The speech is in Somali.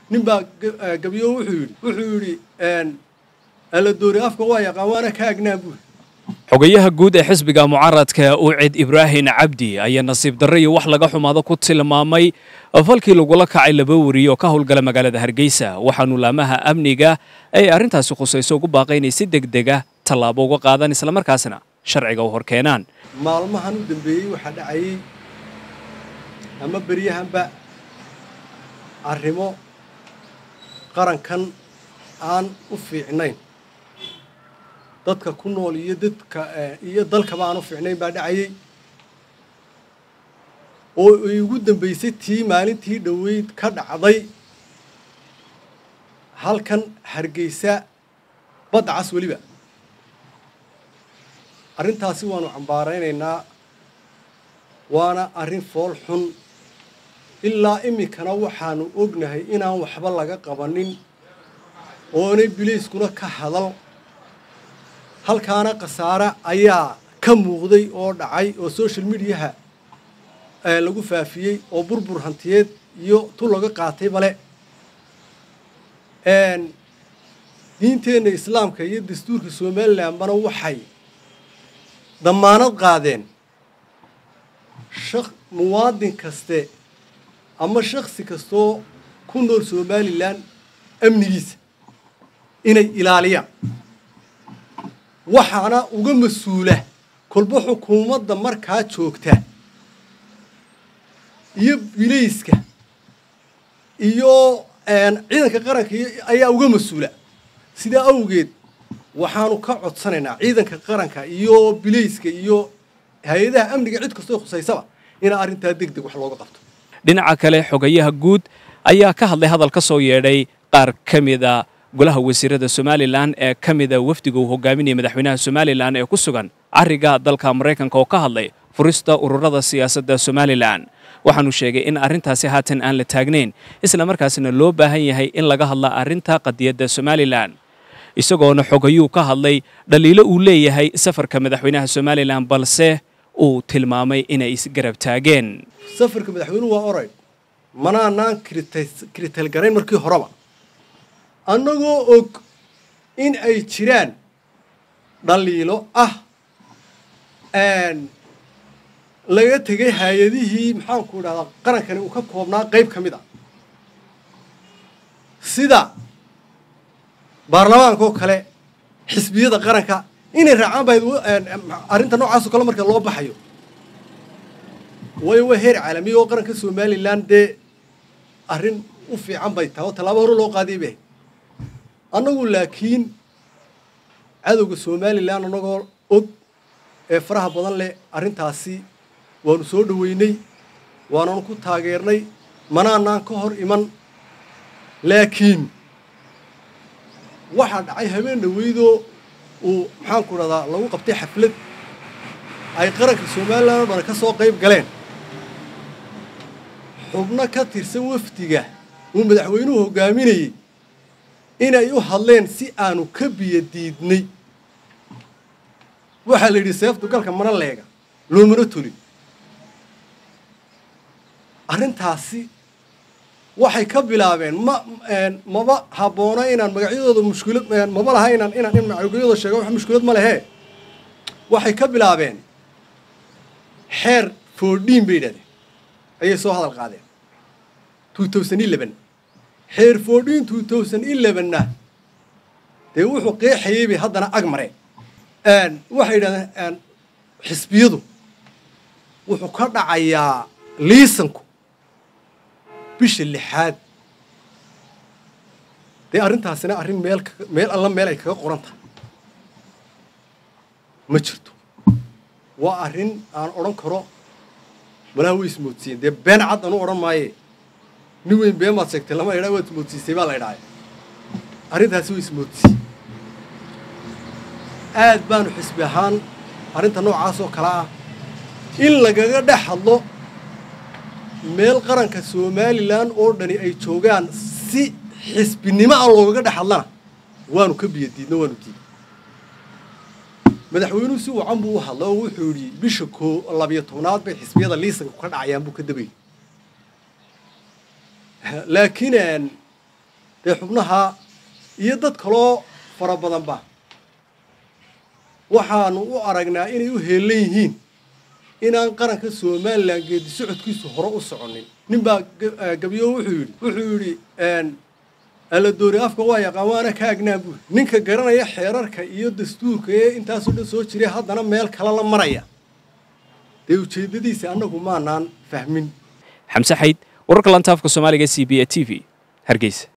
nin baa gabyo wuxuu yidhi wuxuu yidhi alla doori afka waa yaqaan waana ka agnaan buuri xogayaha guud ee xisbiga mucaaradka ucid ibraahin cabdi ayaa nasiib darre iyo wax laga xumaado ku tilmaamay falkii lagula kacay laba wariye oo ka howlgala magaalada hargeysa waxaanu laamaha amniga ay arrintaasi khusayso ugu baaqay inay si deg dega tallaabo uga qaadaan islamarkaasna sharciga u hor keenaan maalmahan u dambeeyey waxaa dhacayey ama beryahanba arrimo qarankan aan u fiicnayn dadka ku nool iyo dadka iyo dalkaba aan u fiicnayn baa dhacayey oo ay ugu dambaysay tii maalintii dhoweyd ka dhacday halkan hargeysa badda cas weliba arrintaasi waanu cambaaraynaynaa waana arrin fool xun ilaa iminkana waxaanu ognahay inaan waxba laga qabanin oonay bilayskuna ka hadal halkaana khasaare ayaa ka muuqday oo dhacay oo social mediaha lagu faafiyey oo burbur hantiyeed iyo tu laga qaatay bale diinteenna islaamka iyo dastuurka somalilanbana waxay dammaanad qaadeen shak muwaadin kaste ama shaksi kastoo ku nool somalilan amnigiisa inay ilaaliyaan waxaana uga mas-uula kolba xukuumadda markaa joogta iyo bilayska iyo ciidanka qaranka ayaa uga mas-uula sidaa awgeed waxaanu ka codsanaynaa ciidanka qaranka iyo bilayska iyo hay-adaha amniga cid kastoo khusaysaba inaa arrintaa deg deg wax looga qabto dhinaca kale xogayaha guud ayaa ka hadlay hadal ka soo yeedhay qaar ka mida golaha wasiirada somalilan ee ka mida wafdiga uu hogaaminaya madaxweynaha somalilan ee ku sugan cariga dalka maraykanka oo ka hadlay furista ururada siyaasadda somalilan waxaanu sheegay in arrintaasi haatan aan la taagnayn isla markaasna loo baahan yahay in laga hadla arrinta qadiyadda somalilan isagoona xogayuu ka hadlay dhaliilo uu leeyahay safarka madaxweynaha somalilan balse uu tilmaamay inay isgarab taageen safarka madaxweynuhu waa oray manaanaan kiritalgarayn markii horeba annagoo og in ay jiraan dhaliilo ah laga tegay hay-adihii maxaanku idhahdaa qarankani uu ka koobnaa qayb ka mid a sida baarlamaanka oo kale xisbiyada qaranka inay raacaan bahayd arrinta noocaasoo kale marka loo baxayo waayo waa heer caalamiya oo qaranka somalilan dee arrin u fiican bay tahay oo tallaabo hore loo qaadiyay bay ahayd annagu laakiin cadowga somalilan annagoo og ee faraha badan leh arrintaasi waanu soo dhoweynay waananu ku taageernay manaanaan ka hor iman laakiin waxaa dhacay habeen dhaweydoo uu maxaanku dhahdaa lagu qabtay xaflad ay qaranka somalilan oo dhan ka soo qayb galeen xubno ka tirsan wafdiga uu madaxweynuhu hoggaaminayey inay u hadleen si aanu ka biyo diidnay waxaa la yidhi seeftu galka mana leega loomana tolin arrintaasi waxay ka bilaabeen ma maba habboona inaan magacyadooda mushkilad maba laha inaan inaan in magacyadooda sheego wax mushkilad ma lehe waxay ka bilaabeen xeer foordhiin bay yidhahdeen ayay soo hadal qaadeen two thousand eleven xeer foordhiin two thousand elevenna dee wuxuu qeexayey bay haddana ag mareen waxay yidhahdeen xisbiyadu wuxuu ka dhacayaa liisanku bisha lixaad dee arrintaasina arrin meel meel alla meel ay kaga qoran tahay ma jirto waa arrin aan odhan karo malaha way ismoodsiiyeen dee been cad anu odhan maaye nin weyn been baad sheegtay lama idhaa waad ismoodsiisay baa la idhaaya arrintaasi way ismoodsiiye aad baanu xisbi ahaan arrinta noocaas oo kale ah in lagaga dhex hadlo meel qaranka somalilan oo dhani ay joogaan si xisbinimo ah loogaga dhex hadlana waanu ka biyo diidno waanu diidnay madaxweynuhu si wacan buu u hadlay oo wuxuu yidhi bisha koo labiyo tobnaad bay xisbiyada liisanka ka dhacayaan buu ka dabayay laakiin dee xubnaha iyo dad kaloo fara badanba waxaanu u aragnaa inay u heellan yihiin inaan qaranka somalilan geedi socodkiisu hore u soconin ninbaa gabiyo wuxuu yidhi wuxuu yidhi aladoori afka waa yaqaan waana ka agnaan buuri ninka garanaya xeerarka iyo dastuurka ee intaasoo dhan soo jiray haddana meel kale la maraya dee ujeeddadiisa annagu maanaan fahmin xamse xayd wararka lantaafka soomaaliga c b e t v hargeysa